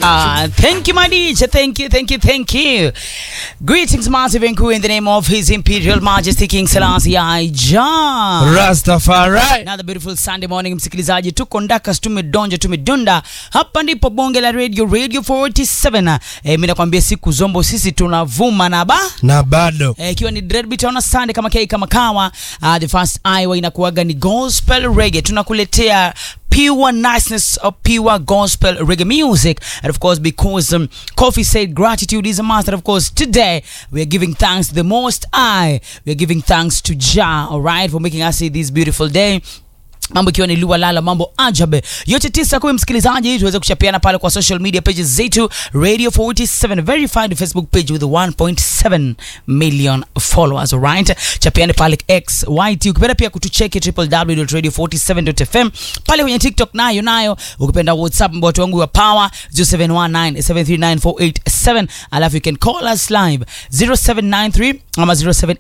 Ah, thank you, my DJ. Thank you, thank you, thank you. Greetings, massive and cool in the name of His Imperial Majesty King Selassie I Jah. Rastafari. Another beautiful Sunday morning, msikilizaji, tuko ndakas, tumedonja, tumedunda. Hapa ndipo bonge la radio, Radio 47. Eh, mimi nakwambia siku zombo sisi tunavuma na ba Na bado Eh, ikiwa ni Dreadbeat on a Sunday kama kei kama kawa uh, the first Iowa inakuaga ni gospel reggae tunakuletea pure niceness of pure gospel reggae music and of course because um, coffee said gratitude is a must and of course today we are giving thanks to the most high we are giving thanks to Jah all right for making us see this beautiful day mambo ikiwa ni lua lala mambo ajabe yote tisa kumi msikilizaji tuweze kuchapiana pale kwa social media pages zetu radio 47 verified facebook page with 1.7 million followers alright chapiane pale x yt ukipenda pia kutucheki www.radio47.fm pale kwenye tiktok nayo nayo ukipenda whatsapp watu wangu wa power 0719739487 alafu you can call us live 0793 ama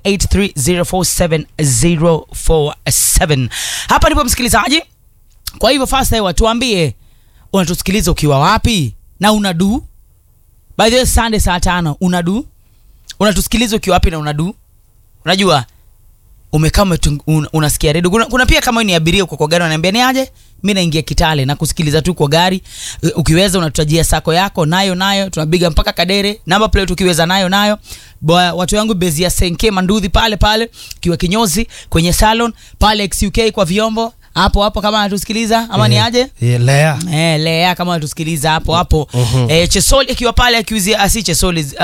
0783047047 hapa ndipo msikilizaji kwa hivyo fasta hewa tuambie unatusikiliza ukiwa wapi na unadu by the way sunday saa tano unadu unatusikiliza ukiwa wapi na unadu unajua umekaa umetung- un, unasikia redio kuna, kuna pia kama wewe ni abiria uko kwa gari unaniambia ni aje mi naingia kitale na kusikiliza tu kwa gari U- ukiweza unatutajia sako yako nayo nayo tunapiga mpaka kadere namba plate ukiweza nayo nayo Bwa, watu wangu bezi ya senke mandudhi pale pale ukiwa kinyozi kwenye salon pale xuk kwa vyombo hapo hapo kama anatusikiliza ama ni aje Yeah, Lea. Eh, Lea kama unatusikiliza hapo hapo Mhm. eh, Chesoli akiwa pale akiuzia asi Chesoli uh,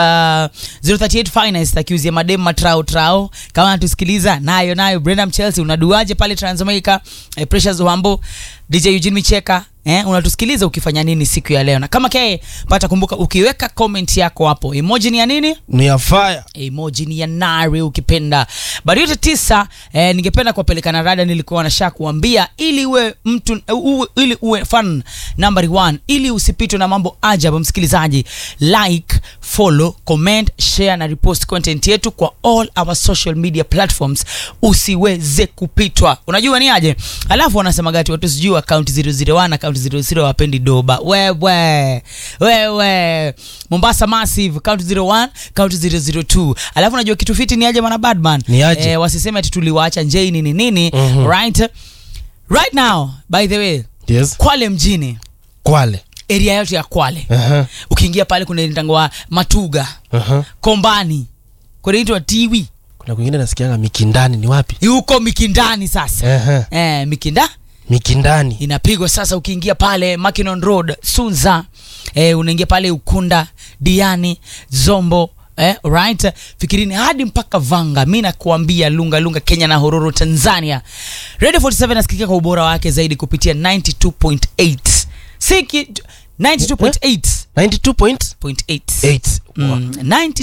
038 finest akiuzia madem matrao trao kama anatusikiliza nayo nayo Brenda Chelsea unaduaje pale Transmedica eh, Precious Wambo DJ Eugene Micheka Eh, unatusikiliza ukifanya nini siku ya leo na kama ke pata kumbuka ukiweka comment yako hapo emoji ni ya nini Ni ya fire. emoji ni ya nari ukipenda but yote tisa eh, ningependa kuwapeleka na rada nilikuwa nasha kuambia ili uwe mtu uwe, ili uwe fan number one ili usipitwe na mambo ajabu msikilizaji like follow comment share na repost content yetu kwa all our social media platforms usiweze kupitwa unajua ni aje alafu wanasema gati watu sijui account 001 account 00 wapendi doba wewe wewe mombasa massive count 01 count 002 alafu unajua kitu fiti ni aje mwana badman Ni aje? eh, wasiseme ati tuliwaacha njei nini nini Mhm. right right now by the way Yes. kwale mjini Kwale. area yote ya kwale Aha. ukiingia pale kuna mtango wa matuga Aha. kombani kunaitwa tiwi Kuna kwingine nasikianga Mikindani ni wapi? huko mikindani sasa Aha. eh, mikinda Mikindani. inapigwa sasa ukiingia pale Mackinnon Road Sunza eh, unaingia pale Ukunda Diani Zombo Eh, right fikirini hadi mpaka Vanga mi nakuambia lunga lunga Kenya na Hororo Tanzania Radio 47 nasikika kwa ubora wake zaidi kupitia 92.8 siki 92.8 92.8. 0.8 Mm,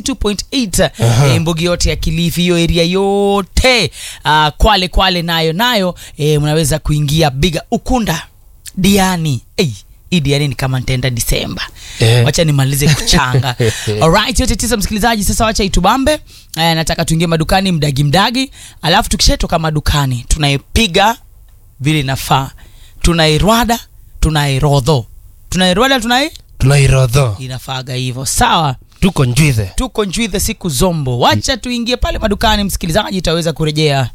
92.8 Aha. eh, mbugi yote ya kilifi hiyo area yote uh, kwale kwale nayo nayo eh, mnaweza kuingia biga ukunda diani hey, hii diani ni kama nitaenda disemba Eh. wacha nimalize kuchanga alright yote tisa msikilizaji sasa wacha itubambe eh, nataka tuingie madukani mdagi mdagi alafu tukishatoka madukani tunaipiga vile inafaa tunairwada tunairodho tunairwada tunai Tunairodho. inafaaga hivyo sawa Tuko njwithe. tuko njwithe siku zombo wacha tuingie pale madukani msikilizaji itaweza kurejea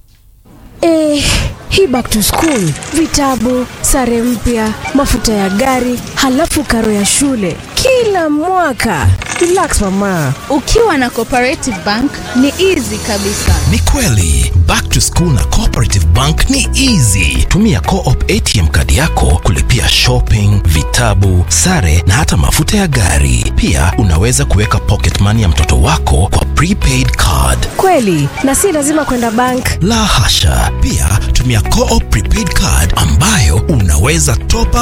Eh, hii back to school, vitabu, sare mpya, mafuta ya gari, halafu karo ya shule kila mwaka. Relax mama. ukiwa na cooperative bank ni easy kabisa ni kweli back to school na cooperative bank ni easy tumia coop atm kadi yako kulipia shopping vitabu sare na hata mafuta ya gari pia unaweza kuweka pocket money ya mtoto wako kwa prepaid card Kweli, na si lazima kwenda bank. la hasha pia tumia coop prepaid card ambayo unaweza top up